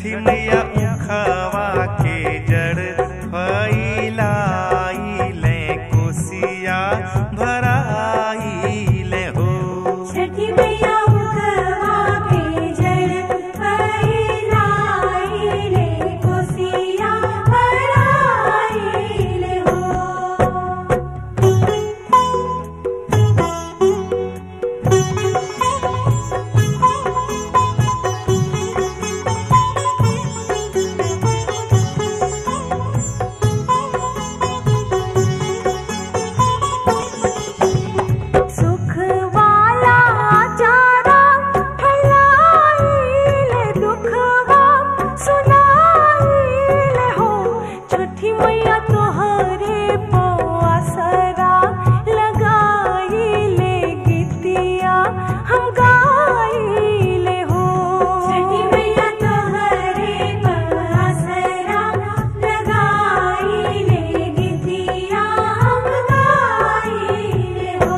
छठी मैया उखवा के जड़ फैलाइले कोसिया भराइले हो छठी मैया उखवा के जड़ फैलाइले कोसिया भराइले हो सुख वाला चारा फैलाइले दुखवा सुनाइले हो छठी मैया तोहरे पवासरा लगाइले गीतिया हम गाइले हो छठी मैया तोहरे पवासरा लगाइले गीतिया हम गाइले हो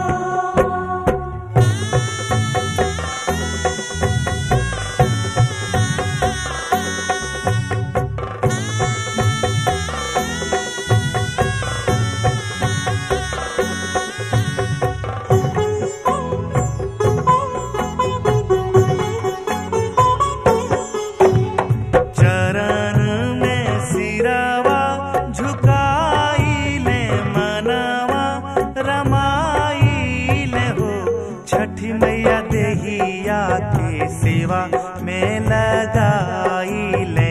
चरण में सिरवा झुकाइले मनवा रमाइले हो छठी मैया देहिया के सेवा में लगाइले